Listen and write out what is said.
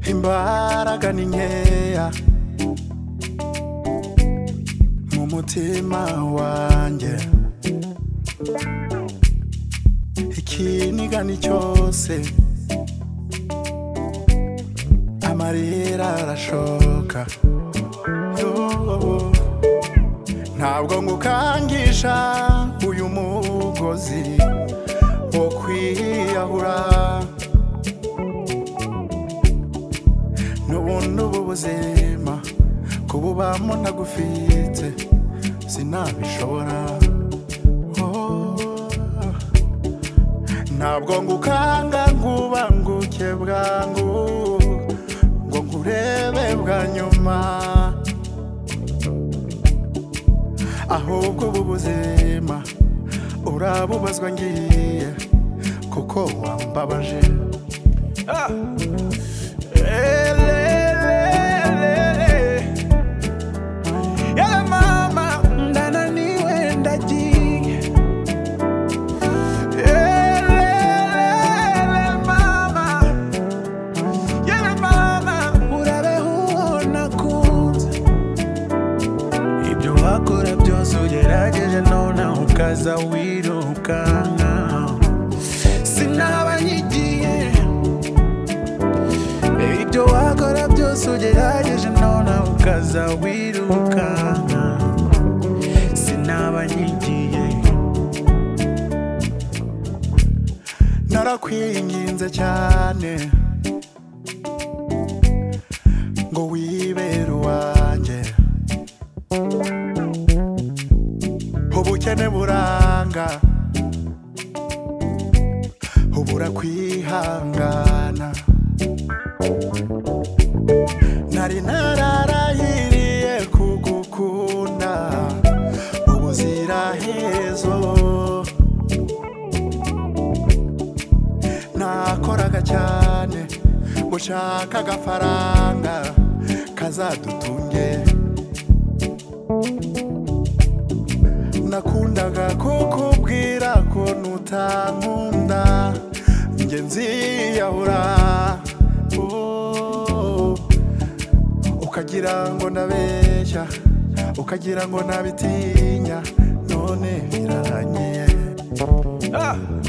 imbaraga ni nkeya mu mutima wanjye ikiniga ni cyose amarira arashoka Yo, ntabwo ngukangisha uyu mugozi wo kwiyahura n'ubundi ubu buzima kububamo ntagufite sinabishobora Oh, ntabwo ngukanga ngubanguke bwangu ngo nkurebe bwa nyuma ahubwo ubu buzima urabubazwa ngiye kuko wambabaje Yala mama ndananiwe ndagiye Elelele mama Yala mama urabeho nakunze Ibyo wakora byose ugerageje none ukaza wirukanka Sinaba nyigiye Ibyo wakora byose ugerageje none ukaza wirukanka Sinaba nyigiye narakwinginze cyane ngo wibere uwanjye ubukene buranga ubura kwihangana nari nararahiriye kugukunda ubuzirahezo nakoraga cyane gushaka agafaranga kazadutunge nakundaga kukubwira ko nutankunda njye nziyahura Oh, ukagira ngo ndabeshya ukagira ngo nabitinya none birangiye Ah!